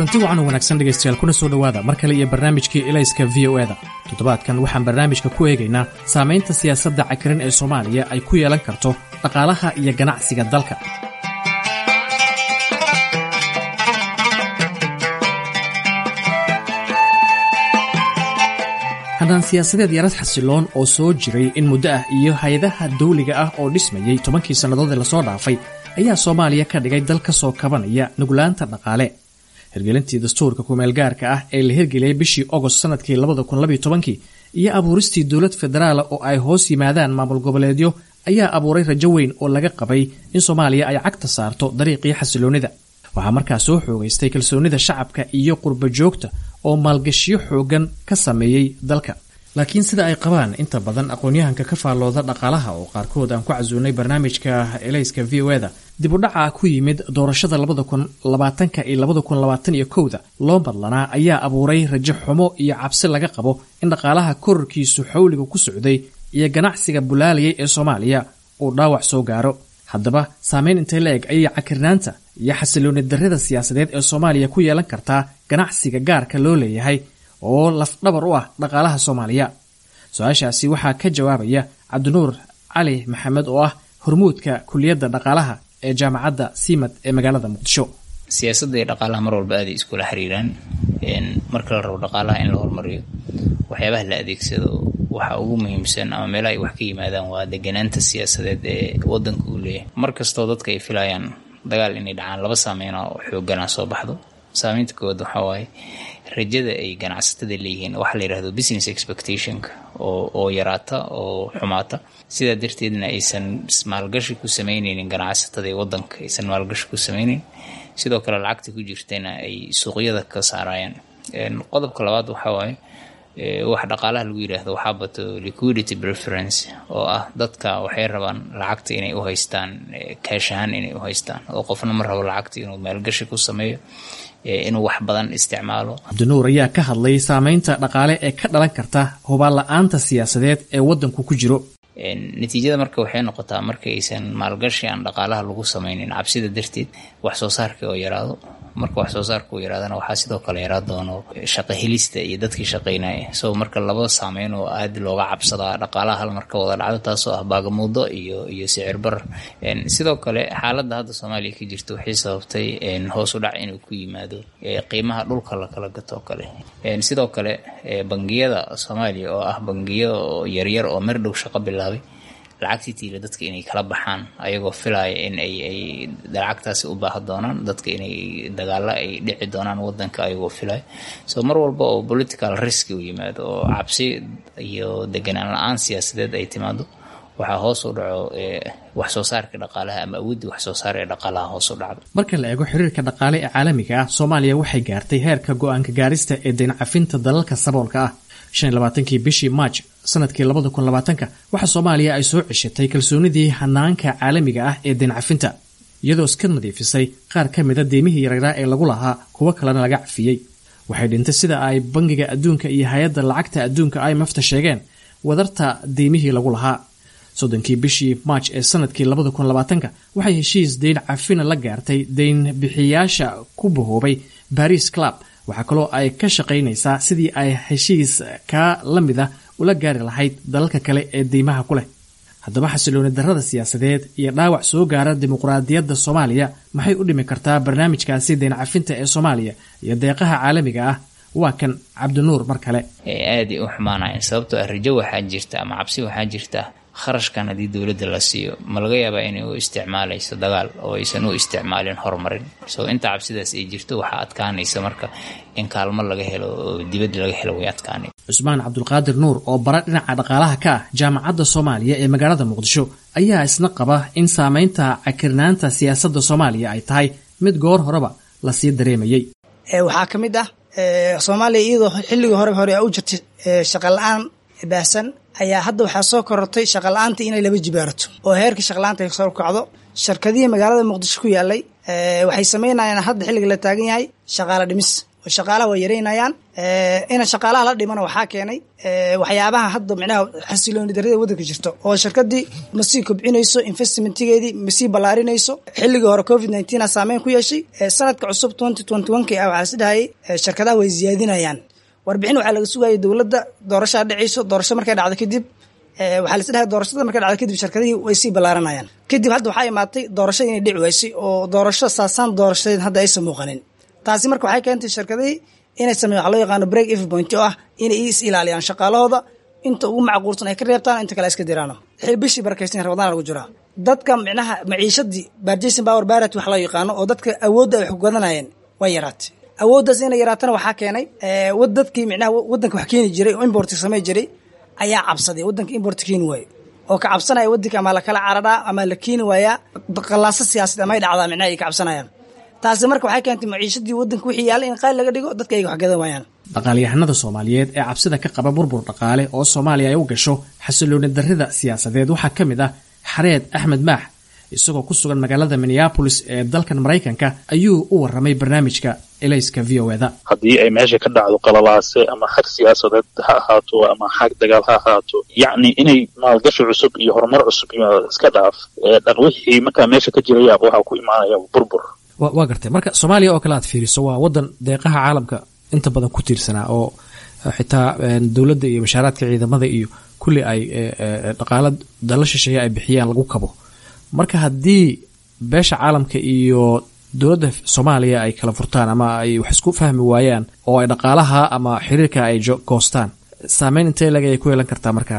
kulanti wacan oo wanaagsan dhegaystayaal kuna soo dhowaada mar kale iyo barnaamijkii elayska v o eda toddobaadkan waxaan barnaamijka ku eegaynaa saamaynta siyaasadda cakiran ee soomaaliya ay ku yeelan karto dhaqaalaha iyo ganacsiga dalka haddaan siyaasadeed yarad xasiloon oo soo jiray in muddo ah iyo hay-adaha dawliga ah oo dhismayey tobankii sannadood ee lasoo dhaafay ayaa soomaaliya ka dhigay dal ka soo kabanaya nuglaanta dhaqaale hirgelintii dastuurka kumeelgaarka ah ee la hirgeliyey bishii ogost sannadkii labadakunlabytobankii iyo abuuristii dowlad federaala oo ay hoos yimaadaan maamul goboleedyo ayaa abuuray rajo weyn oo laga qabay in soomaaliya ay cagta saarto dariiqii xasiloonnida waxaa markaa soo xoogaystay kalsoonnida shacabka iyo qurba joogta oo maalgashiyo xoogan ka sameeyey dalka laakiin sida ay qabaan inta badan aqoon-yahanka ka faallooda dhaqaalaha oo qaarkood aan ku casuunay barnaamijka elayska v o eda dib u dhaca ku yimid doorashada labada kun labaatanka iyo labada kun labaatan iyo kowda loo badlanaa ayaa abuuray rajo xumo iyo cabsi laga qabo in dhaqaalaha korarkiisu xawliga ku socday iyo ganacsiga bulaalayay ee soomaaliya uu dhaawac soo gaaro haddaba saameyn intay la eg ayay cakirnaanta iyo xasilooni darrida siyaasadeed ee soomaaliya ku yeelan kartaa ganacsiga gaarka loo leeyahay oo lafdhabar u ah dhaqaalaha soomaaliya su-aashaasi waxaa ka jawaabaya cabdinuur cali maxamed oo ah hormuudka kuliyadda dhaqaalaha ee jaamacadda siimad ee magaalada muqdisho siyaasadda iyo dhaqaalaha mar walba aaday iskula xiriiraan marka la rabo dhaqaalaha in la hormariyo waxyaabaha la adeegsado waxa ugu muhiimsan ama meelaha ay wax ka yimaadaan waa deganaanta siyaasadeed ee wadanka uu leeyahay mar kastoo dadka ay filayaan dagaal inay dhacaan laba saameyna oo xoogana soo baxdo saameynta koowaad waxaa waaye rajada ay ganacsatada leeyihiin waxaa la yidhahdo business expectationka oo oo yaraata oo xumaata sidaa darteedna aysan maalgashi ku sameyneynin ganacsatada ee wadanka aysan maalgashi ku sameyneyn sidoo kale lacagta ku jirtayna ay suuqyada ka saarayaan qodobka labaad waxaa waaye wax dhaqaalaha lagu yidhaahdo waxaa bato liquidity preference oo ah dadka waxay rabaan lacagta inay u haystaan kaash ahaan inay u haystaan oo qofna ma rabo lacagta inuu maalgashi ku sameeyo inuu wax badan isticmaalo cabdinuur ayaa ka hadlay saameynta dhaqaale ee ka dhalan karta hubaan la-aanta siyaasadeed ee wadanku ku jiro natiijada marka waxay noqotaa marka aysan maalgashi aan dhaqaalaha lagu sameynin cabsida darteed wax soo saarka oo yaraado marka wax soo saarka uu yaraadana waxaa sidoo kale yaraa doono shaqo helista iyo dadkii shaqeynaya so marka laba saameyn oo aad looga cabsadaa dhaqaalaha hal marka wada dhacdo taasoo ah baagamuudo iyo iyo sicir barar sidoo kale xaaladda hadda soomaaliya ka jirta waxay sababtay hoos u dhac inuu ku yimaado qiimaha dhulka lakala gato oo kale sidoo kale bangiyada soomaaliya oo ah bangiyo yaryar oo mer dhow shaqo bilaabay lacagtii tiila dadka inay kala baxaan ayagoo filaya in ay ay lacagtaasi u baaha doonaan dadka inay dagaalo ay dhici doonaan wadanka ayagoo filaya so mar walba oo political risk u yimaado oo cabsi iyo deganaan la-aan siyaasadeed ay timaado waxaa hoos u dhaco wax soo saarka dhaqaalaha ama awoodii wax soo saar ee dhaqaalaha hoos u dhacdo marka la eego xiriirka dhaqaale ee caalamiga ah soomaaliya waxay gaartay heerka go-aanka gaarista ee dayncafinta dalalka saboolka ah shan iyo labaatankii bishii maaj sanadkii labada kun labaatanka waxaa soomaaliya ay soo ceshatay kalsoonidii hanaanka caalamiga ah ee dayncafinta iyadoo iska nadiifisay qaar ka mida deymihii yaryraa ee lagu lahaa kuwo kalena laga cafiyey waxay dhintay sida ay bangiga adduunka iyo hay-adda lacagta adduunka imfta sheegeen wadarta deymihii lagu lahaa soddonkii bishii maaj ee sanadkii labada kun labaatanka waxay heshiis dayn cafina la gaartay dayn bixiyaasha ku bahoobay baris club waxaa kaloo ay ka shaqaynaysaa sidii ay heshiis kaa la mid ah ula gaari lahayd dalalka kale ee deymaha ku leh haddaba xasilooni darrada siyaasadeed iyo dhaawac soo gaara dimuqraadiyadda soomaaliya maxay u dhimi kartaa barnaamijkaasi dayn cafinta ee soomaaliya iyo deeqaha caalamiga ah waa kan cabdinuur mar kale aaday u xumaanayan sababtoo ah rajo waxaa jirta ama cabsi waxaa jirta kharashkan haddii dowladda la siiyo ma laga yaabaa inay u isticmaalayso dagaal oo aysan u isticmaalin horumarin so inta cabsidaas ay jirto waxaa adkaanaysa marka in kaalmo laga helo oo dibadda laga helo way adkaanay cusmaan cabdulqaadir nuur oo bara dhinaca dhaqaalaha ka ah jaamacadda soomaaliya ee magaalada muqdisho ayaa isna qaba in saamaynta cakirnaanta siyaasadda soomaaliya ay tahay mid goor horeba lasii dareemayey waxaa ka mid ah soomaaliya iyadoo xilligii hore hore u jirtay shaqa la-aan baahsan ayaa hadda waxaa soo korortay shaqala-aantii inay laba jibaarato oo heerka shaqala-aanta ay soo kacdo shirkadihii magaalada muqdisho ku yaalay waxay sameynayaan hadda xilliga la taagan yahay shaqaale dhimis oo shaqaalaha waa yareynayaan ina shaqaalaha la dhimana waxaa keenay waxyaabaha hadda micnaha xasilooni darrada waddanka jirto oo shirkadii masii kobcinayso investmentigeedii masii ballaarinayso xilligii hore covid nineteen a saameyn ku yeeshay sanadka cusub twenty twenty one ki ah waxaa isdhahayay shirkadaha way ziyaadinayaan warbixin waxaa laga sugayay dowladda doorashaa dhacayso doorasho markay dhacdo kadib waxaa la isdhahay doorashada markay dhacdo kadib shirkadihii way sii ballaaranayaan kadib hadda waxaa imaatay doorashada inay dhici waysay oo doorasho saasaan doorashadeed hadda aysan muuqanin taasi marka waxay keentay shirkadihii inay sameeyan waxa loo yaqaano break if point oo ah inay is ilaaliyaan shaqaalahooda inta ugu macquulsan ay ka reebtaan inta kale iska diraano bishii barakaysan rabadaan lagu jiraa dadka micnaha maciishadii barjason power barat wax loo yaqaano oo dadka awoodda ay wax kugadanayeen way yaraatay awooddaas inay yaraatana waxaa keenay dadkii micnaha waddanka wax keeni jiray oo importka samey jiray ayaa cabsaday waddanka importka keeni waayo oo ka cabsanaya waddanka ama lakala cararaa ama la keeni waayaa qallaaso siyaasadeed amay dhacdaa micnaha ay ka cabsanayaan taasi marka waxay keentay maciishadii waddanka wixii yaalla in qaali laga dhigo dadka ay wax gadan waayaan dhaqaalyahanada soomaaliyeed ee cabsida ka qaba burbur dhaqaale oo soomaaliya ay u gasho xasilooni darrida siyaasadeed waxaa ka mid ah xareed axmed maax isagoo ku sugan magaalada minneabolis ee dalkan maraykanka ayuu u warramay barnaamijka elayska v o eda haddii ay meesha ka dhacdo qalalaase ama xag siyaasadeed ha ahaato ama xag dagaal ha ahaato yacni inay maalgashi cusub iyo horumar cusub iska dhaaf wixii markaa meesha ka jiraya waxaa ku imaanaya burbur waa gartay marka soomaaliya oo kale aad fiiriso waa waddan deeqaha caalamka inta badan ku tiirsanaa oo xitaa dowladda iyo bashaaraadka ciidamada iyo kulli ay dhaqaala dala shisheeye ay bixiyaan lagu kabo marka haddii beesha caalamka iyo dowladda soomaaliya ay kala furtaan ama ay wax isku fahmi waayaan oo ay dhaqaalaha ama xiriirka ay goostaan saameyn intee leg ayay ku yeelan kartaa marka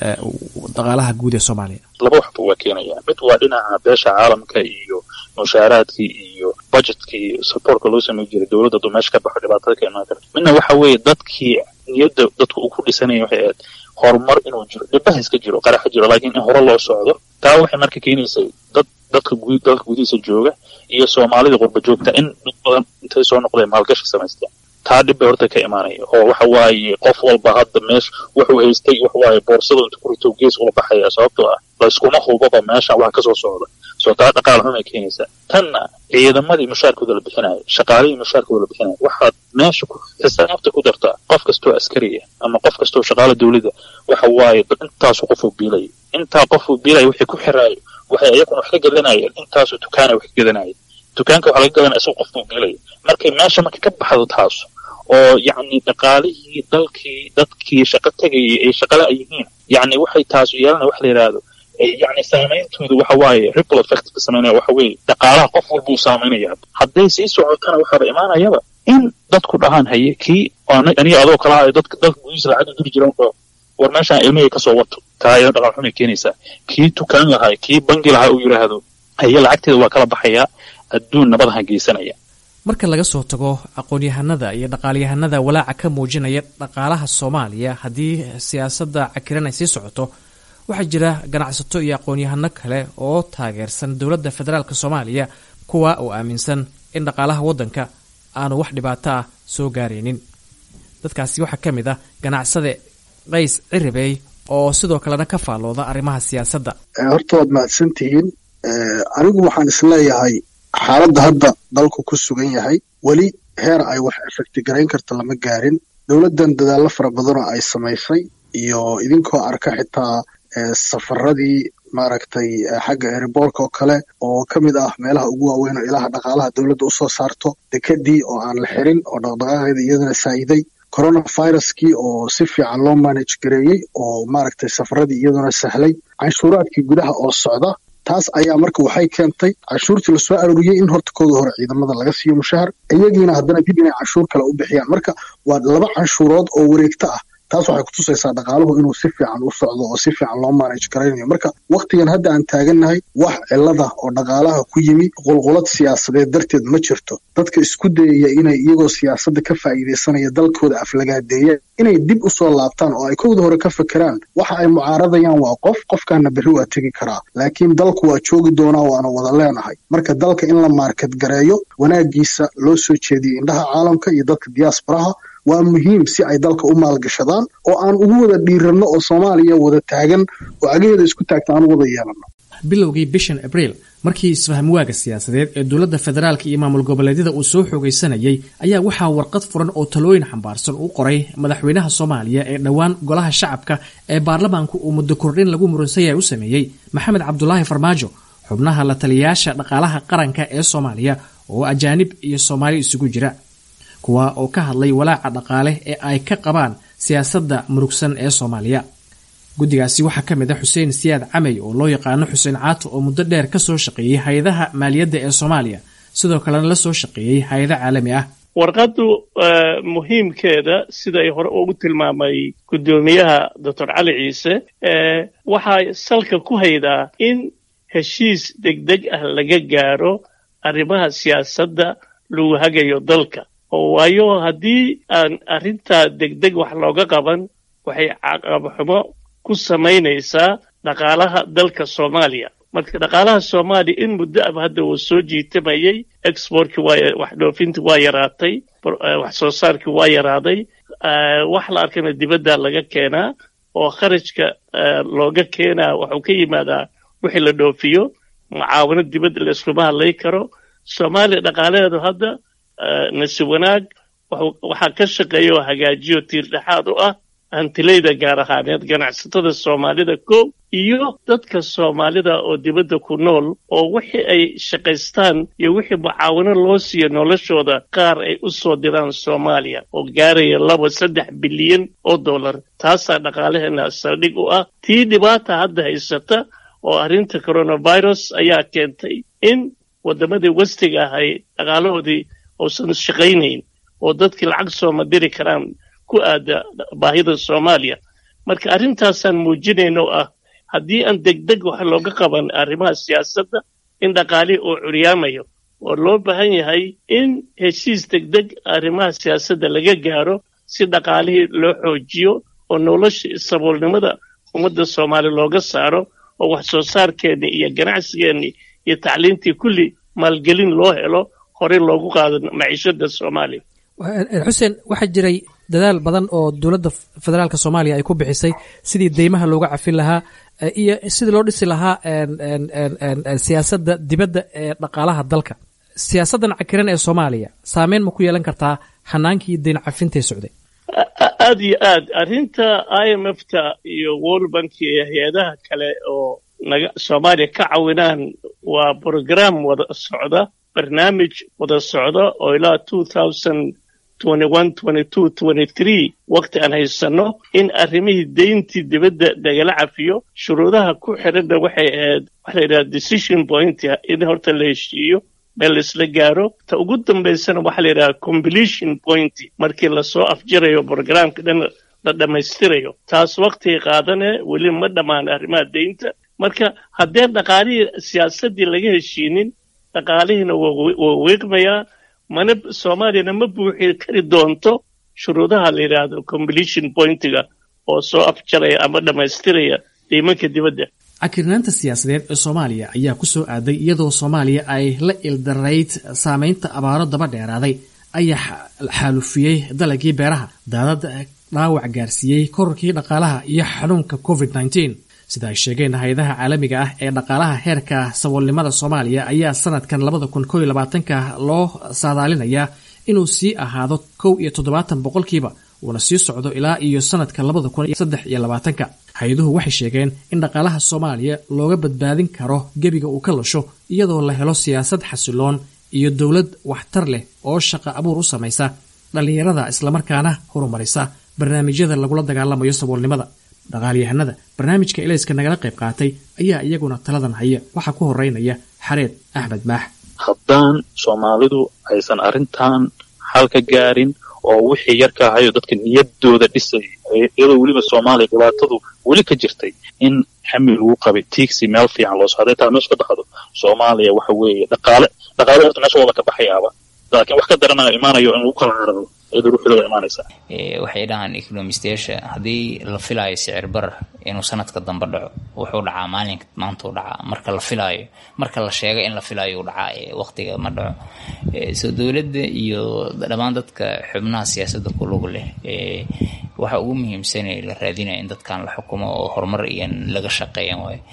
dhaqaalaha guud ee soomaaliya laba waxba waa keenaya mid waa dhinaca beesha caalamka iyo mushaaraadkii iyo budgetkii supportka loo samey jiray dowladda aduu meesha ka baxo dhibaatada ka imaan karta midna waxa weeye dadkii niyadda dadku uu ku dhisanaya waxay ahayd horumar inuu jiro dhibaha iska jiro qaraxa jiro laakiin in hore loo socdo taa waxay marka keenaysay dad dadka gud dalka gudihiisa jooga iyo soomaalida qurba joogta in dad badan intay soo noqdeen maalgashi samaysteen taa dhib bay horta ka imaanaya oo waxa waaye qof walba hadda meesha wuxuu haystay waxa waaye boorsada inta ku rito gees ula baxaya sababtoo ah layskuma hubaba meesha wax kasoo socda soo taa dhaqaal xumay keenaysaa tanna ciidamadii mushaarkooda la bixinaya shaqaalihii mushaarkooda la bixinaya waxaad meesha ku xisaabta ku dartaa qof kastoo askariya ama qof kastoo shaqaala dowladda waxa waaye intaasu qofuu biilaya intaa qofuu biilaya wixii ku xiraayo waxay iyakuna wax ka gadanayeen intaasu dukaana wax ka gadanaya dukaanka waxa laga gadanaya isagoo qofkuu biilaya markay meesha marka ka baxdo taas oo yacni dhaqaalihii dalkii dadkii shaqo tegayay ay shaqala ay yihiin yacni waxay taasu yeelanaya wax la yidhaahdo yacni saameyntooda waxa waaye ripple effect ka sameynaya waxa weeye dhaqaalaha qof walba uu saameynaya hadday sii socotana waxaaba imaanayaba in dadku dhahaan haye kii aniga adoo kala hayo dadka dalka gudihiisa lacag diri jiran oo war meeshaan ilmihii kasoo wato taa iyada dhaqaal xumay keenaysaa kii tukaan lahaa kii bangi lahaa uu yidhaahdo haye lacagteeda waa kala baxayaa adduun nabadaha geysanaya marka laga soo tago aqoon-yahanada iyo dhaqaalyahanada walaaca ka muujinaya dhaqaalaha soomaaliya haddii siyaasadda cakiran ay sii socoto waxaa jira ganacsato iyo aqoon-yahano kale oo taageersan dowladda federaalk soomaaliya kuwa oo aaminsan in dhaqaalaha waddanka aanu wax dhibaato ah soo gaaraynin dadkaasi waxaa ka mid ah ganacsade qays ciribey oo sidoo kalena ka faallooda arrimaha siyaasadda horta waad mahadsan tihiin anigu waxaan isleeyahay xaaladda hadda dalku ku sugan yahay weli heer ay wax efekti garayn karta lama gaarin dowladdan dadaallo fara badanoo ay samaysay iyo idinkoo arka xitaa safaradii maaragtay xagga eriboorka oo kale oo ka mid ah meelaha ugu waaweyn oo ilaha dhaqaalaha dowladda usoo saarto dekedii oo aan la xirin oo dhaqdhaqaaqeeda iyadana saa'iday coronaviruskii oo si fiican loo manage gareeyey oo maaragtay safaradii iyaduna sahlay canshuuraadkii gudaha oo socda taas ayaa marka waxay keentay canshuurtii lasoo arooriyey in horta kooda hore ciidamada laga siiyo mushahar iyagiina haddana dib inay canshuur kale u bixiyaan marka waa laba canshuurood oo wareegto ah taas waxay kutusaysaa dhaqaaluhu inuu si fiican u socdo oo si fiican loo manage garaynayo marka wakhtigan hadda aan taagannahay wax cilada oo dhaqaalaha ku yimi qulqulad siyaasadeed darteed ma jirto dadka isku dayaya inay iyagoo siyaasadda ka faa'iidaysanaya dalkooda aflagaadeeyaan inay dib u soo laabtaan oo ay kowda hore ka fekeraan waxa ay mucaaradayaan waa qof qofkaana berri waa tegi karaa laakiin dalku waa joogi doonaa waana wada leenahay marka dalka in la maarkad gareeyo wanaagiisa loo soo jeediyo indhaha caalamka iyo dadka diyaasbaraha waa muhiim si ay dalka u maalgashadaan oo aan ugu wada dhiiranno oo soomaaliya wada taagan oo cagaheeda isku taagta aan u wada yeelanno bilowgii bishan abriil markii isfahmwaaga siyaasadeed ee dowladda federaalka iyo maamul goboleedyada uu soo xoogaysanayay ayaa waxaa warqad furan oo talooyin xambaarsan u qoray madaxweynaha soomaaliya ee dhowaan golaha shacabka ee baarlamaanku uu muddo kordhin lagu muransanyahay u sameeyey maxamed cabdulaahi farmaajo xubnaha la taliyayaasha dhaqaalaha qaranka ee soomaaliya oo ajaanib iyo soomaali isugu jira kuwa oo ka hadlay walaaca dhaqaale ee ay ka qabaan siyaasadda murugsan ee soomaaliya guddigaasi waxaa ka mid a xuseen siyaad camey oo loo yaqaano xuseen caato oo muddo dheer ka soo shaqeeyey hay-adaha maaliyadda ee soomaaliya sidoo kalena la soo shaqeeyey hay-ado caalami ah warqaddu muhiimkeeda siday hore ugu tilmaamay guddoomiyaha doctor cali ciise waxay salka ku haydaa in heshiis degdeg ah laga gaaro arrimaha siyaasadda lagu hagayo dalka oo waayo haddii aan arrintaa degdeg wax looga qaban waxay caqabxumo ku samaynaysaa dhaqaalaha dalka soomaaliya marka dhaqaalaha soomaaliya in muddo aba hadda uu soo jiitamayey exportkii waa wax dhoofintii waa yaraatay wax soo saarkii waa yaraaday wax la arkana dibadda laga keenaa oo kharajka looga keenaa waxuu ka yimaadaa wixii la dhoofiyo mucaawino dibadda la iskuma hadlay karo soomaaliya dhaqaalaheedu hadda nasi wanaag waxaa ka shaqeeya oo hagaajiyo tiir dhexaad u ah hantilayda gaar ahaaneed ganacsatada soomaalida kow iyo dadka soomaalida oo dibadda ku nool oo wixii ay shaqaystaan iyo wixii mucaawino loo siiyo noloshooda qaar ay u soo diraan soomaaliya oo gaaraya laba saddex bilyan oo dollar taasaa dhaqaalaheena saldhig u ah tii dhibaata hadda haysata oo arrinta coronavirus ayaa keentay in waddamadii westiga ahay dhaqaalahoodii uusan shaqaynayn oo dadkii lacag sooma diri karaan ku aada baahida soomaaliya marka arrintaasaan muujinayna oo ah haddii aan degdeg wax looga qaban arrimaha siyaasadda in dhaqaalihii uu curyaamayo oo loo baahan yahay in heshiis degdeg arrimaha siyaasadda laga gaaro si dhaqaalihii loo xoojiyo oo nolosha saboolnimada ummadda soomaaliya looga saaro oo wax soo saarkeennii iyo ganacsigeennii iyo tacliintii kulli maalgelin loo helo horey loogu qaado maciishada soomaaliya xuseen waxaa jiray dadaal badan oo dowladda federaalka soomaaliya ay ku bixisay sidii deymaha looga cafin lahaa iyo sidii loo dhisi lahaa siyaasadda dibadda ee dhaqaalaha dalka siyaasaddan cakiran ee soomaaliya saameyn ma ku yeelan kartaa hanaankii deyn cafintee socday aad iyo aad arrinta i m f ta iyo world bank iyo hay-adaha kale oo naga soomaaliya ka cawinaan waa brogram wada socda barnaamij wada socda oo ilaa two thousand waqti aan haysanno in arrimihii deyntii dibadda lagala cafiyo shuruudaha ku xiranna waxay ahayd waxa la yidhaha decision point in horta la heshiiyo meel laisla gaaro ta ugu dambaysana waxaa la yidhaha completion point markii lasoo afjirayo brograamka dhan la dhammaystirayo taas waqtigay qaadane weli ma dhammaan arrimaha deynta marka haddee dhaqaalihii siyaasaddii laga heshiinin dhaqaalihiina waa wiiqmayaa mana soomaaliyana ma buuxi kari doonto shuruudaha la yidhaahdo completion pointiga oo soo afjaraya ama dhammaystiraya deymanka dibadda cakirnaanta siyaasadeed ee soomaaliya ayaa ku soo aaday iyadoo soomaaliya ay la ildarayd saameynta abaaro daba dheeraaday ayaa xaalufiyey dalagii beeraha daadad dhaawac gaarsiiyey korarkii dhaqaalaha iyo xanuunka covid nneteen sida ay sheegeen hay-adaha caalamiga ah ee dhaqaalaha heerka saboolnimada soomaaliya ayaa sanadkan labada kun kow iyo labaatanka loo saadaalinayaa inuu sii ahaado kow iyo toddobaatan boqolkiiba uuna sii socdo ilaa iyo sanadka labada kun saddex iyo labaatanka hay-aduhu waxay sheegeen in dhaqaalaha soomaaliya looga badbaadin karo gebiga uu ka lasho iyadoo la helo siyaasad xasiloon iyo dowlad waxtar leh oo shaqa abuur u samaysa dhallinyarada islamarkaana horumarisa barnaamijyada lagula dagaalamayo saboolnimada dhaqaalyahanada barnaamijka elayska nagala qayb qaatay ayaa iyaguna taladan haya waxaa ku horeynaya xareed axmed maax haddaan soomaalidu aysan arrintan xal ka gaarin oo wixii yarka ahayo dadka niyadooda dhisay iyadoo weliba soomaaliya dhibaatadu weli ka jirtay in xamil lagu qabay tiigsi meel fiican loo socday taa meesha ka baxdo soomaaliya waxa weeye dhaqaale dhaqaale horta meesha wada ka baxayaaba laakiin wax ka daranayo imaanayo in lagu kala cararo iyadoo ruuxdooda imaanaysa waxay dhahaan economistayaasha haddii la filaayo sicir barar inuu sanadka dambe dhaco wuxuu dhacaa maalinka maanta u dhacaa marka la filaayo marka la sheego in la filaayo u dhacaa waqtiga ma dhaco soo dowladda iyo dhammaan dadka xubnaha siyaasadda ku lug leh waxa ugu muhiimsan la raadinaya in dadkan la xukumo oo horumar iyo laga shaqeeyan waayo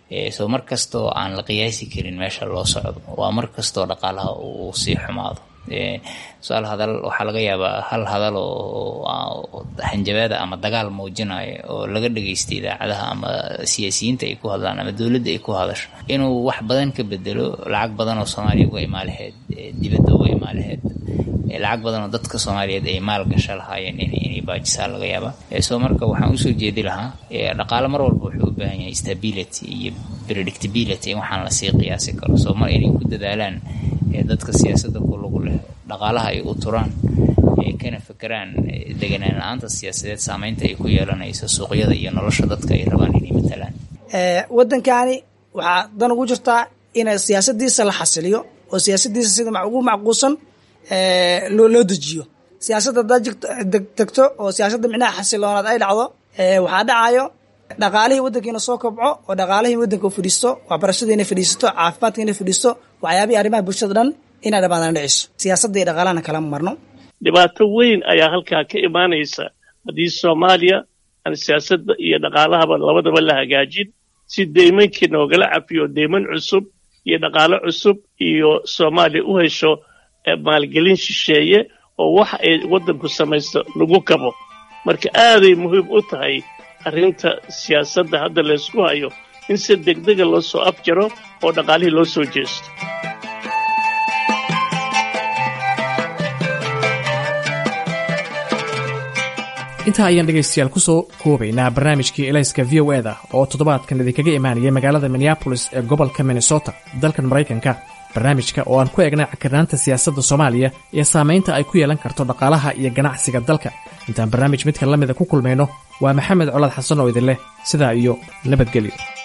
soo mar kastoo aan la qiyaasi karin meesha loo socdo waa mar kastoo dhaqaalaha uu sii xumaado su-aal hadal waxaa laga yaabaa hal hadal oo hanjabaada ama dagaal muujinayo oo laga dhageysta idaacadaha ama siyaasiyiinta ay ku hadlaan ama dowladda ay ku hadasho inuu wax badan ka bedelo lacag badan oo soomaaliya uga imaan lahayd dibadda uga imaan lahayd lacag badan oo dadka soomaaliyeed ay maal gasho lahaayeen inay baajisaa laga yaaba soo marka waxaan usoo jeedi lahaa dhaqaale mar walba wuxuu u baahan yahay stability iyo predictability in waxaan lasii qiyaasi karo soo mar inay ku dadaalaan dadka siyaasadda ku lagu leh dhaqaalaha ay u turaan kana fekeraan deganaan la-aanta siyaasadeed saameynta ay ku yeelanayso suuqyada iyo nolosha dadka ay rabaan inay matalaan waddankani waxaa dan ugu jirtaa in siyaasadiisa la xasiliyo oo siyaasadiisa sida ugu macquusan loo dejiyo siyaasadda haddaad tegto oo siyaasadda micnaha xasiloonaad ay dhacdo waxaa dhacayo dhaqaalihii waddankiina soo kobco oo dhaqaalihii waddanka u fadhiisto waxbarashadii inay fadhiisato caafimaadka inay fadhiisto waxyaabihii arrimaha bulshada dhan inay dhamaadaan dhiciso siyaasadda iyo dhaqaalahana kalama marno dhibaato weyn ayaa halkaa ka imaanaysa haddii soomaaliya aan siyaasadda iyo dhaqaalahaba labadaba la hagaajin si deymankii noogala cafiyo deyman cusub iyo dhaqaalo cusub iyo soomaaliya u hesho maalgelin shisheeye oo wax ay waddanku samaysto lagu kabo marka aaday muhiim u tahay arrinta siyaasadda hadda laysku hayo in si degdega loo soo afjaro oo dhaqaalihii loo soo jeesto intaa ayaan dhegaystayaal ku soo koobaynaa barnaamijkii elayska v o eda oo toddobaadkan idinkaga imaanaya magaalada minneabolis ee gobolka minnesota dalkan maraykanka barnaamijka oo aan ku eegnay cakirnaanta siyaasadda soomaaliya iyo saamaynta ay ku yeelan karto dhaqaalaha iyo ganacsiga dalka intaan barnaamij midkan la mida ku kulmayno waa maxamed colaad xasan oo idin leh sidaa iyo nabadgelyo